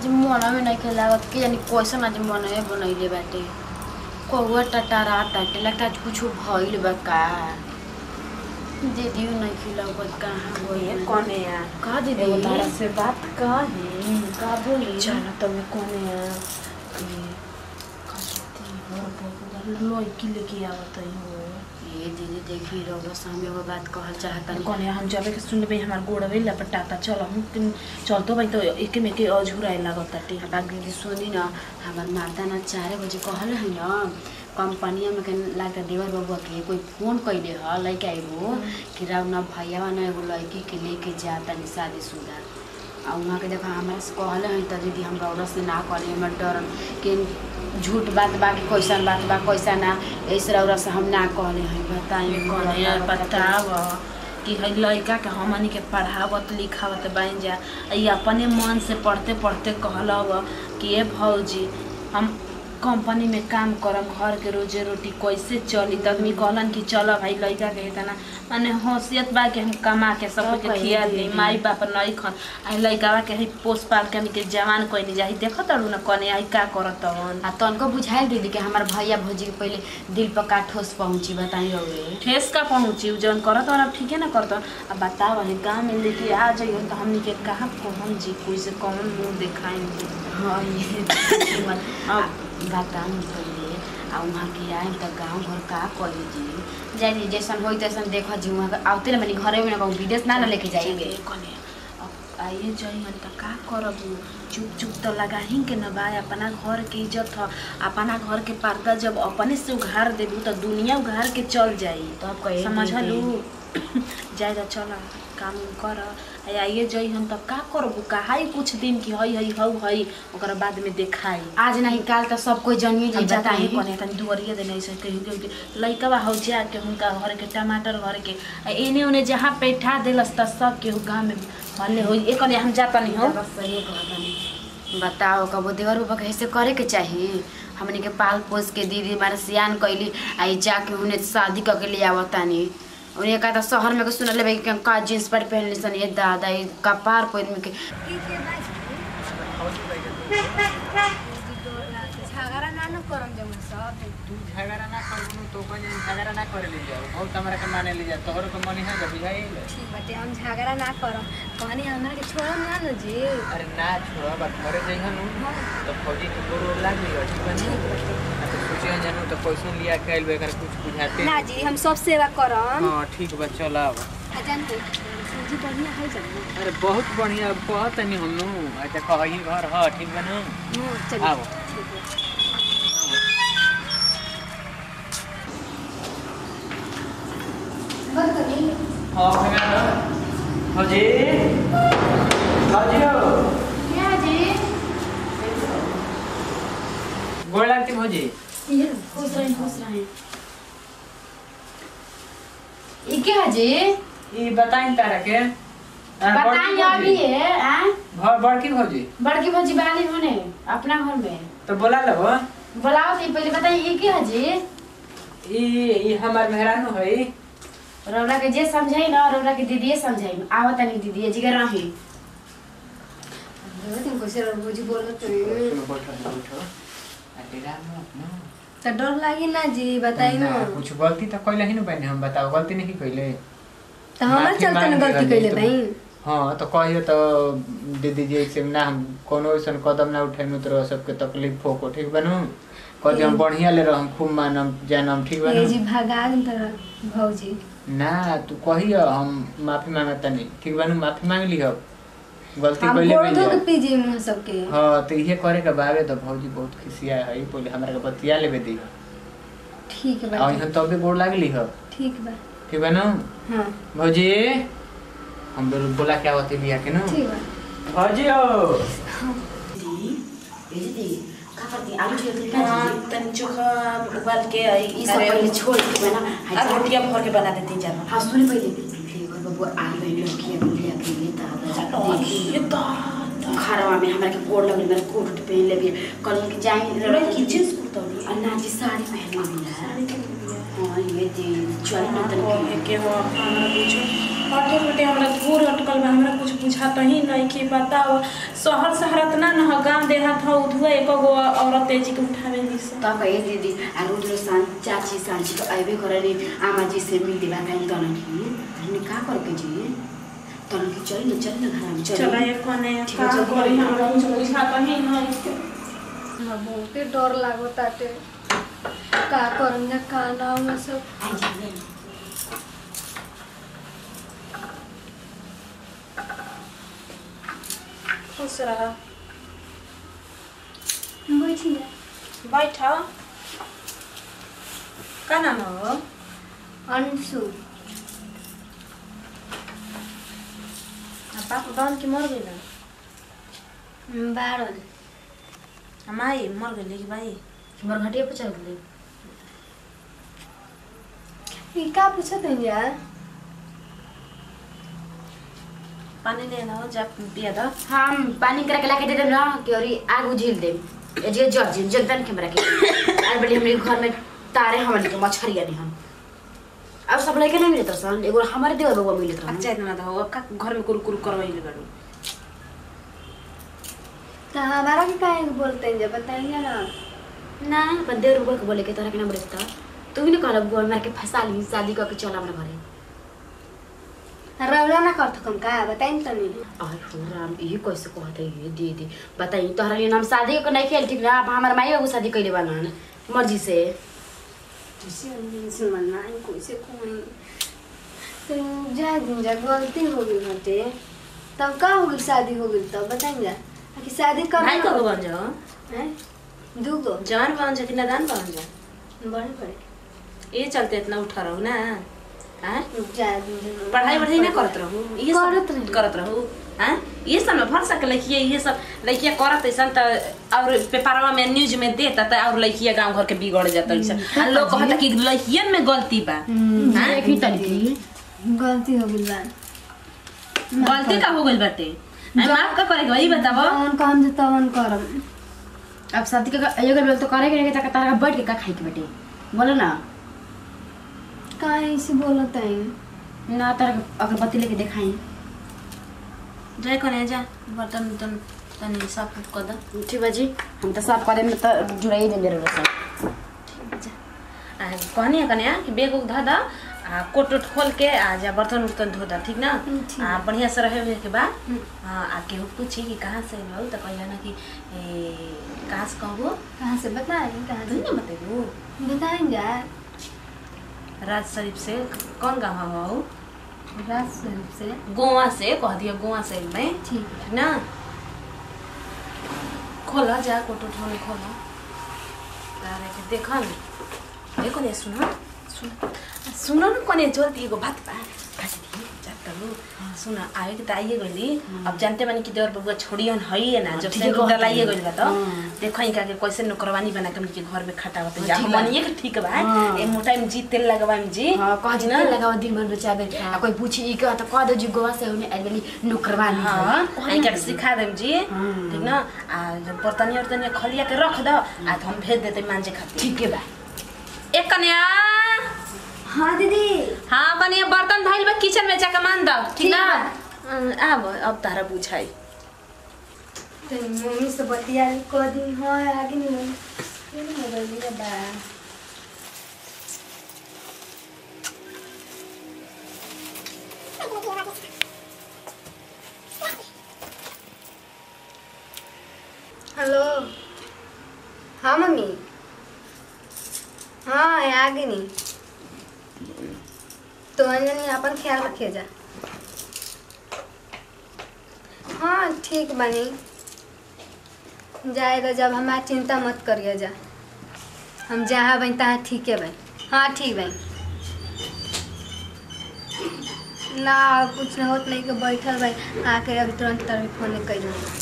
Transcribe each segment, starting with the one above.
आज मन में नहीं खेला कि जानी कैसन आज मन में बनैले बाटे कौआ टटारा टाटे लगता आज कुछ भइल बा का दीदी नहीं खिलाओ कहाँ ये गई कौन है यार का दीदी एगो तारा से बात कही का बोली चल तब कौन है यार ये कसती हो बहुत लड़की लेके आवत हो ये दीदी देखी रहो सामने एगो बात कहल चाहता कौन है हम जाबे के सुन भाई हमार गोड़वे लपटाता चल हम किन- चलतो भाई तो एके में के अझुराए लागत ताटे बात दीदी सुनी न हमार माता ना चारे बजे कहल है न कंपनिया में के लागता देवर बाबू के कोई फोन कैले ह लड़का एगो कि राव न भैया न एगो लड़की के लेके जाता नि शादीशुदा आ वहाँ के देखा हमारा से कहले है त दीदी हमरा औरत से ना कहले हमर डर कि झूठ बात बा कि कैसन बात बा कैसा ना ऐसे औरत से हम ना कहले हैं बताइए कौन है यार बताव कि है लड़का के हमनी के पढ़ावत लिखावत बन जा आ ई अपने मन से पढ़ते पढ़ते कहलब कि ए भौजी हम कंपनी में काम करम घर के रोजे रोटी कैसे चली त आदमी कहलन कि चल भाई लड़का के तना माने हैसियत बा कि हम कमा के सब के कहीं खिया दे दे दी। माई बाप नहीं खन आ लड़का के है पोस पाल के हमनी के जवान कोई नहीं जाही देखत अड़ू न कने आई का करत हन आ तनको बुझाइल दीदी कि हमार भैया भौजी के पहले दिल पर का ठोस पहुँची बताई रहुए ठेस का पहुँची उ जौन करत और अब ठीके ना करत अब बताओ है गाँव में लेके आ जाइयो तो हमनी के कहाँ कौन जी कोई से कौन मुंह दिखाएंगे हाँ ये अब बताऊँ पहले आ वहाँ के आए त गाँव घर का करी जी जाई जी जैसन होई तैसन देखो जी वहाँ के आवते ना बनी घरे में ना कहूँ विदेश ना ना लेके जाएंगे कने अब आइए जाइए तो का करब चुप चुप तो लगाही के न बा अपना घर के इज्जत ह अपना घर के पर्दा जब अपने से उघार देबू तो दुनिया उघार के चल जाई तो आप कहे समझलू जाए तो चल काम उम कर आ आइए जाई हम तब का करबू कहाई कुछ दिन की हई हई हऊ हई ओकरा बाद में देखाई आज नहीं काल तो सब कोई जनिए जी हम जाता ही बताई कने तनी दुवरिया देने से कहीं के लइका बा हौ जा के हुनका घर के टमाटर घर के आ एने ओने जहाँ बैठा देलस त सब के गाँव में हल्ले हो एक कने हम जाता नहीं हो बस सही कहतनी बताओ कबो देवर बाबा के ऐसे करे के चाहिए हमनी के पाल पोस के दीदी मारे सियान कैली आई जाके उन्हें शादी करके ले आवतानी उन्हें कहा था शहर में के सुन ले कि का जींस पैंट पहन ली सन ये दादा ये कपार पर में के झगड़ा ना न करम जब सब तू झगड़ा ना करबू तो कहीं झगड़ा ना करे ले जाओ बहुत हमरा के माने ले जा तोहर के मन है बुझाई ठीक बाटे हम झगड़ा ना करम कहनी हमरा के छोड़म ना न जी अरे ना छोड़ा बा घरे जइहन तो फौजी के गोड़ ओड़ लाग गई ठीक बा ना आ तो सोचिए जानू तो पैसा लिया के आइल बेकर कुछ बुझाते ना जी हम सब सेवा करम हां ठीक बा चल आव आ जानते जी बढ़िया है जानो अरे बहुत बढ़िया कहत नहीं हमनु अच्छा कहीं घर ह ठीक बा ना हां चलिए आओ ठीक है। हां भैया फौजी फौजी हो क्या जी गोड़ लागती फौजी ये खुश रहे खुश रहे ये क्या जी ई बताइन तारा के हाँ, बड़की बताइए अभी फौजी। है हाँ? घर बड़की फौजी बड़की भौजी बाली होने अपना घर में तो बोला लो बुलाओ तो पहले बताइए ये क्या जी ई ई हमार मेहरानू है रौरा के जे समझाई ना रौरा के दीदी समझाई आवत नहीं दीदी जी के रही तुम कैसे रोजी बोलत सुनो बैठो बैठो अकेला में अपना तो डर लागी ना जी बताई ना कुछ गलती तो कैले ही ना बहन हम बताओ गलती नहीं कैले तो हमार माफी चलते न मांग गलती लिया कैले तो- भाई हाँ तो कहियो तो दीदी जी से ना हम कोनो ऐसा कदम ना उठाई तो सबके तकलीफ हो को ठीक बनू कदी हम बढ़िया ले रहम खूब मानम जानम ठीक ये बनू जी भगा दिन तरह भौजी ना तू कहियो हम माफी मांगता नहीं ठीक बनू माफी मांग लियो गलती हम कैले गोड़ बन धो के जा पीजी मुंह सबके हाँ तो इहे करे के बावे तो भौजी बहुत खिसिया है बोले हमरा के बतिया लेबे दी ठीक है और बाटे यहाँ तबे गोड़ लागली हो ठीक बा ठीक बा ना हाँ भौजी हम लोग बोला क्या होती लिया के ना ठीक बा भौजी हो दीदी का करती आलू छिल के हाँ, तनी चोखा उबाल के आई ई सब पहले छोड़ के बना आ रोटियां भर के बना देती जाना हाँ सुन पहले देवर बाबू आल बहन लड़कियां मिलिया के लिए दादा ये तो घरवा में हमरा के गोड़ लगल मेरे कोट उट पहन ले बिया कहल कि जाई रे की चीज कुर्तौली आ नाची साड़ी पहन ले बिया साड़ी के लिए हां ये जी चल न तन ओहे के वो हमरा कुछ हटे हटे हमरा धूर अटकल बा हमरा कुछ बुझाता ही नहीं कि बताओ शहर शहर इतना न हो गांव देहात हो उधुआ एक गो औरत तेजी के उठावे ली से त कहे दीदी आ रोज रोज सान चाची सांची तो आइबे करली आमा जी से मिल देबा काहे तन की हमने का कर के जी तन की चल न चल न घर में चल चला एक कोने ठीक का है, चल। करी हमरा कुछ बुझाता ही नहीं हमरा बहुते डर लागताटे का करम जा का ना में सब आई जी खुश रह बैठी जा बैठ का नाम हो अंशु आ बाप दान की मर गइल बारन हमाई मर गइल कि भाई मोर घटिया पे चल गेली ई का पूछत है यार पानी ले ना जा पिया द हम पानी करा के लाके दे देम ना कि और आग उझिल देम ए जे जर जिन जगदन के हमरा के आर बड़ी हमरे घर में तारे हमन के मछरिया नहीं हम अब सब लड़के नहीं मिलत सन एगो हमारे देवर बबुआ मिलत रहन अच्छा इतना दो अब का घर में कुरु कुरु करवाइल गड़ू तो हमारा के काहे के बोलते हैं जब बताइए ना ना अपन देवर बबुआ के बोले के तोरा के ना बोलत तू भी ना कहला बुआ मार के फंसा ली शादी करके चल हमरा घरे रौला ना करत कम का बताइए तनी आय हो राम ये कैसे कहते ये दीदी बताई तोहरा लिए हम शादी को नहीं खेल ठीक ना अब हमार माई बाबू शादी कैले बाना मर्जी से सुनना कोई से कोई तो जा दिन जा गलती हो गई हटे तब का हो गई शादी हो गई तब बताइए जा कि शादी कब भाई को बन जाओ हैं दू गो जवान बन जा कि नादान बन जा बड़े बड़े ये चलते इतना उठा रहू ना हाँ जा दिन जा पढ़ाई बढ़ाई ना करत रहू ये करत सब रही। करत रहू हाँ ये सब में भर सके लड़किया ये सब लड़किया करत ऐसा त और पेपरवा में न्यूज में देता त और लड़किया गांव घर के बिगड़ जाता ऐसा लोग कहता कि लड़कियन में गलती बा हाँ? देखी तनकी गलती हो गई बा गलती का हो गइल बाटे हाँ, माफ का करे के भाई बताबो जवन काम जे तवन करम अब शादी का एगो बेल तो करे के नहीं तारा का बैठ के का खाई के बेटे बोलो ना काहे ऐसे बोलत है ना तारा अगरबत्ती लेके दिखाई जाए कने जा बर्तन उर्तन तनी साफ उफ कर द ठीक बा जी हम तो साफ करे में तो जुड़ाई देंगे रे सब आ कहनी कन्या कि बेग उग धा दा आ कोट उट खोल के आ जा बर्तन उर्तन धो दा ठीक ना ठीक। आ बढ़िया से रहे हुए के बाद हाँ आ केहू पूछी कि कहाँ से रहू तो कहिया ना कि ए, कहाँ से कहबो कहाँ से बताएं कहाँ तू से ना बतेबू बताएं जा राज शरीफ से कौन गाँव हो राज स्वरूप से गोवा से कह दिया गोवा से में ठीक ठीक ना खोला जा कोट उठ खोले खोला तारे के देखा न देखो ने सुना सुन सुन न कोने जल्दी एगो बात बा बात दी जात करू सुन आए के त आइए गइली अब जानते बानी कि देवर बबुआ छोड़ियन हई ना जब ठीक से है, डलाइए गइल बा त हाँ। देखो इनका के कैसे नौकरवानी बना के हमके घर में खटावत जा ठीक बा। हमनिए के ठीक बा हाँ। ए मोटा में जी तेल लगवाई जी हाँ कह जी ना? तेल लगाओ दिन भर बचावे आ कोई पूछी ई का तो कह दो जी गोवा से होने आइल वाली नौकरवानी हाँ है। इनका के सिखा देम जी हाँ। ठीक ना आ जब बर्तनिया उर्तनिया खलिया के रख दो आ तो हम भेज देते मांजे खातिर ठीक है बा एक कन्या हाँ दीदी हाँ कन्या बर्तन धइल बा किचन में जाके मान दो ठीक ठीक ना बा। अं, आब अब तारा बुझाई तो मम्मी से बतिया कह दी हाँ आगे नहीं ये नहीं मोबाइल लिया बा हेलो हाँ मम्मी हाँ है आगे नहीं तो अंजनी अपन ख्याल रखिए जा हाँ ठीक बनी जाएगा जब हमारा चिंता मत करिए जा हम जहाँ बन तहाँ ठीक है बन हाँ ठीक बन ना कुछ न होत नहीं के बैठल भाई आके अभी तुरंत तरह फोन कर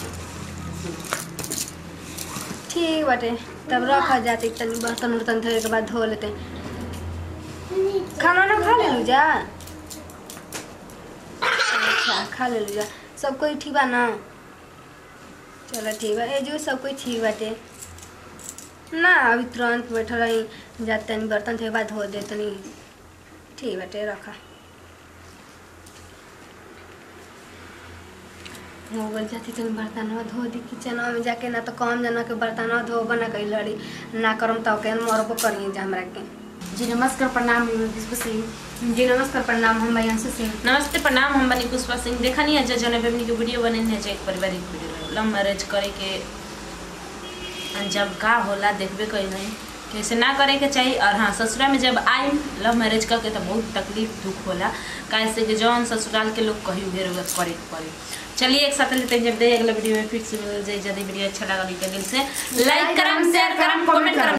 ठीक बाटे तब रखा जाते तनी बर्तन उर्तन धोए के बाद धो लेते खाना ना खा ले जा अच्छा खा ले जा सब कोई ठीक बा ना चलो ठीक बा ए जो सब कुछ ठीक बाटे ना अभी तुरंत बैठल रही जात तनी बर्तन थे बाद धो दे तनी ठीक बाटे रखा हो गल जाती तनी बर्तन धो दी किचन में जाके ना तो कम जना के बर्तन धो बना कई लड़ी ना करम तो के मरबो करी जा हमरा के जी नमस्कार प्रणाम पुष्प सिंह जी नमस्कार प्रणाम हम अंशु सिंह नमस्ते प्रणाम हम बनी पुष्पा सिंह देखा नहीं है जो जौन हमनी के वीडियो बने है जो एक पारिवारिक वीडियो लव मैरिज करे के जब का होला देखबे कई नहीं कैसे ना करे के चाहिए और हाँ ससुरा में जब आई लव मैरिज करके तो बहुत तकलीफ दुख होला कैसे कि जौन ससुराल के लोग कही उहे रोग करे के पड़े चलिए एक साथ लेते हैं जब दे अगला वीडियो में फिर से मिल जाए यदि वीडियो अच्छा लगा तो दिल से लाइक करम शेयर करम कमेंट करम